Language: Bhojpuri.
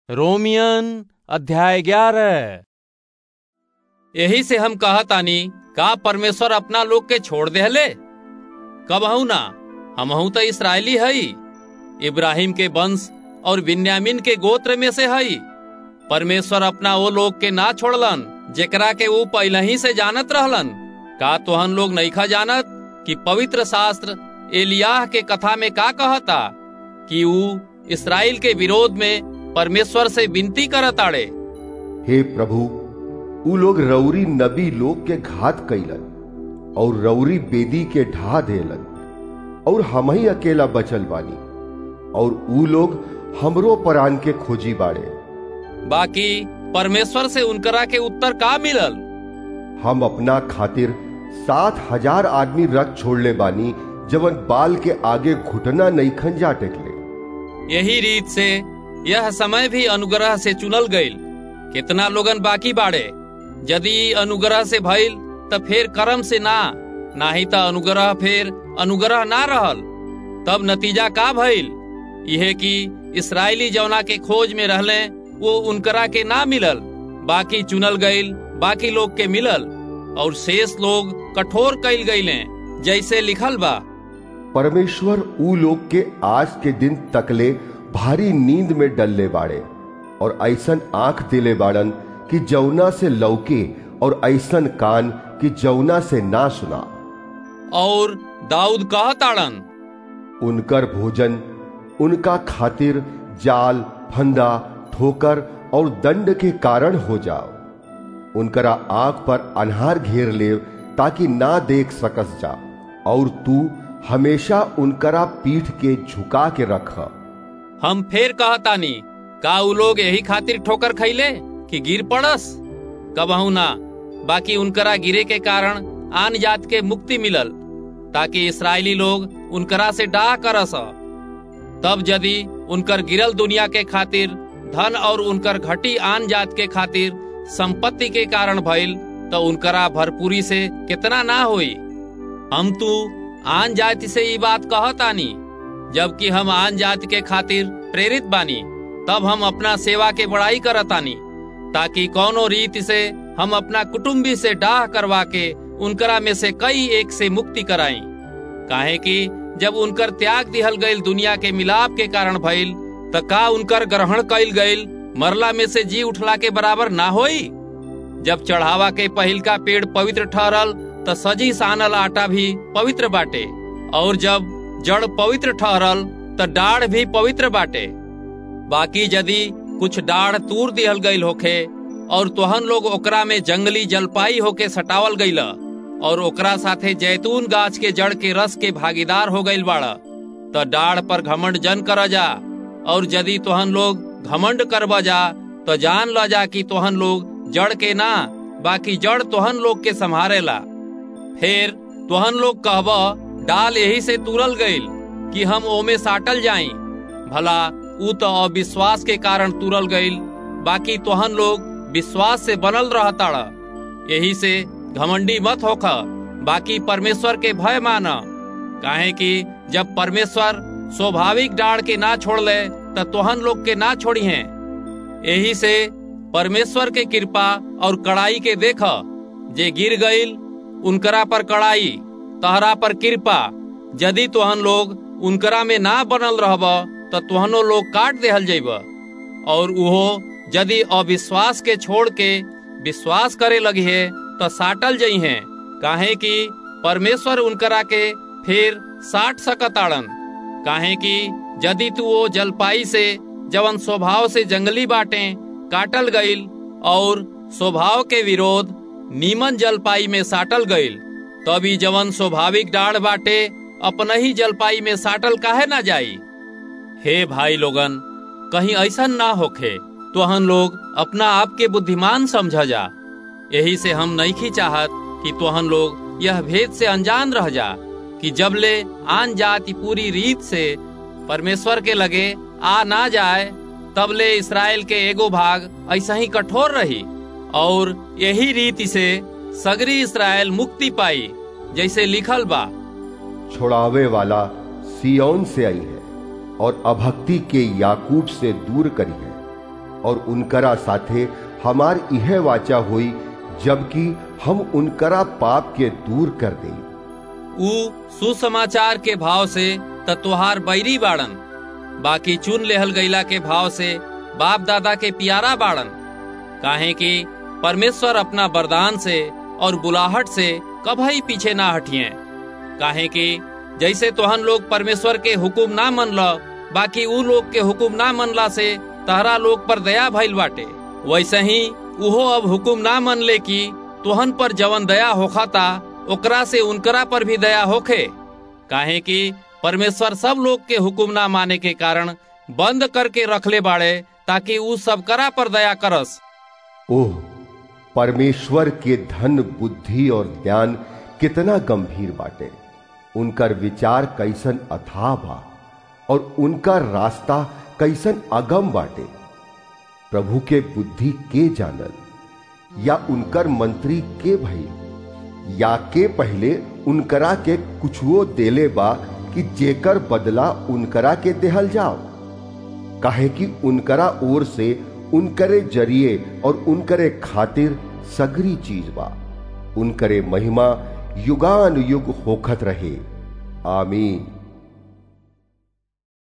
रोमियन अध्याय ग्यारह यही से हम कहतानी का परमेश्वर अपना लोग के छोड़ देहले कबहू ना हमहू तो इसराइली हई इब्राहिम के वंश और बिन्यामिन के गोत्र में से हई परमेश्वर अपना वो लोग के ना छोड़लन जेकरा के वो पहले ही से जानत रहलन का तोहन लोग नईखा जानत कि पवित्र शास्त्र एलियाह के कथा में का कहता कि ऊ इसराइल के विरोध में परमेश्वर से विनती करत आड़े हे प्रभु उ लोग रौरी नबी लोग के घात कैलन और रौरी बेदी के ढा देलन और हम ही अकेला बचल बानी और उ लोग हमरो परान के खोजी बाड़े बाकी परमेश्वर से उनकरा के उत्तर का मिलल हम अपना खातिर सात हजार आदमी रख छोड़ले बानी जवन बाल के आगे घुटना नहीं खंजा टेकले यही रीत से यह समय भी अनुग्रह से चुनल गईल कितना लोगन बाकी बाड़े यदि अनुग्रह से भइल त फिर कर्म से ना नाही त अनुग्रह फिर अनुग्रह ना रहल तब नतीजा का भइल यह कि इसराइली जौना के खोज में रहले वो उनकरा के ना मिलल बाकी चुनल गईल बाकी लोग के मिलल और शेष लोग कठोर कैल गईले जैसे लिखल बा परमेश्वर उ लोग के आज के दिन तकले भारी नींद में डलले बाड़े और ऐसन आंख दिले बाड़न कि जौना से लौके और ऐसन कान कि जौना से ना सुना और दाऊद कहताड़न उनकर भोजन उनका खातिर जाल फंदा ठोकर और दंड के कारण हो जाओ उनकरा आंख पर अनहार घेर ले ताकि ना देख सकस जा और तू हमेशा उनकरा पीठ के झुका के रख हम फेर कहतानी का उ लोग यही खातिर ठोकर खैले कि गिर पड़स कबहू ना बाकी उनकरा गिरे के कारण आन जात के मुक्ति मिलल ताकि इसराइली लोग उनकरा से डाह करस तब यदि उनकर गिरल दुनिया के खातिर धन और उनकर घटी आन जात के खातिर संपत्ति के कारण भइल तो उनकरा भरपूरी से कितना ना होई हम तू आन जाति से ये बात कहतानी जबकि हम आन जाति के खातिर प्रेरित बानी तब हम अपना सेवा के बड़ाई करतानी ताकि कौनो रीति से हम अपना कुटुम्बी से डाह करवा के उनकरा में से कई एक से मुक्ति कराई काहे कि जब उनकर त्याग दिहल गईल दुनिया के मिलाप के कारण भइल त का उनकर ग्रहण कईल गईल मरला में से जी उठला के बराबर ना होई जब चढ़ावा के पहिल का पेड़ पवित्र ठहरल त सजी सानल आटा भी पवित्र बाटे और जब जड़ पवित्र ठहरल त डाढ़ भी पवित्र बाटे बाकी यदि कुछ डाढ़ तूर दिहल गईल होखे और तोहन लोग ओकरा में जंगली जलपाई होके सटावल गईल और ओकरा साथे जैतून गाछ के जड़ के रस के भागीदार हो गईल बाड़ त डाढ़ पर घमंड जन कर जा और यदि तोहन लोग घमंड करब जा तो जान ल जा कि तोहन लोग जड़ के ना बाकी जड़ तोहन लोग के संभारेला फिर तोहन लोग कहब डाल यही से तुरल गईल कि हम ओमे साटल जाई भला ऊ तो अविश्वास के कारण तुरल गईल बाकी तोहन लोग विश्वास से बनल रहताड़ यही से घमंडी मत होख बाकी परमेश्वर के भय मान काहे कि जब परमेश्वर स्वाभाविक डाड़ के ना छोड़ ले तो तोहन लोग के ना छोड़ी हैं यही से परमेश्वर के कृपा और कड़ाई के देख जे गिर गईल उनकरा पर कड़ाई तहरा पर कृपा यदि तोहन लोग उनकरा में ना बनल रहब तो तोहनो लोग काट देहल जेब और उहो यदि अविश्वास के छोड़ के विश्वास करे लगी है तो साटल जई हैं काहे कि परमेश्वर उनकरा के फिर साट सकताड़न काहे कि यदि तू वो जलपाई से जवन स्वभाव से जंगली बाटे काटल गईल और स्वभाव के विरोध नीमन जलपाई में साटल गईल तभी जवन स्वाभाविक डाढ़ बाटे अपना ही जलपाई में साटल काहे ना जाई हे भाई लोगन कहीं ऐसा ना होखे तो हम लोग अपना आप के बुद्धिमान समझ जा यही से हम नहीं चाहत कि तोहन लोग यह भेद से अनजान रह जा कि जब ले आन जाति पूरी रीत से परमेश्वर के लगे आ ना जाए तब ले इसराइल के एगो भाग ऐसा ही कठोर रही और यही रीति से सगरी इसराइल मुक्ति पाई जैसे लिखल बा छोड़ावे वाला सियोन से आई है और अभक्ति के याकूब से दूर करी है और उनकरा साथे हमार यह वाचा हुई जबकि हम उनकरा पाप के दूर कर दे ऊ सुसमाचार के भाव से तत्वहार बैरी बाड़न बाकी चुन लेहल गईला के भाव से बाप दादा के प्यारा बाड़न काहे कि परमेश्वर अपना वरदान से और बुलाहट से कभी पीछे ना हटिए काहे कि जैसे तोहन लोग परमेश्वर के हुकुम ना मन ल बाकी ऊ लोग के हुकुम ना मनला से तहरा लोग पर दया भइल बाटे वैसे ही उहो अब हुकुम ना मन ले कि तोहन पर जवन दया होखाता ओकरा से उनकरा पर भी दया होखे काहे कि परमेश्वर सब लोग के हुकुम ना माने के कारण बंद करके रखले बाड़े ताकि ऊ सब करा पर दया करस ओह परमेश्वर के धन बुद्धि और ज्ञान कितना गंभीर बाटे उनकर विचार कैसन अथाह बा और उनका रास्ता कैसन अगम बाटे प्रभु के बुद्धि के जानल या उनकर मंत्री के भई या के पहले उनकरा के कुछुओ देले बा कि जेकर बदला उनकरा के देहल जाओ काहे कि उनकरा ओर से उनकरे जरिए और उनकरे खातिर सगरी चीज बा उनकरे महिमा युगान युग होखत रहे आमीन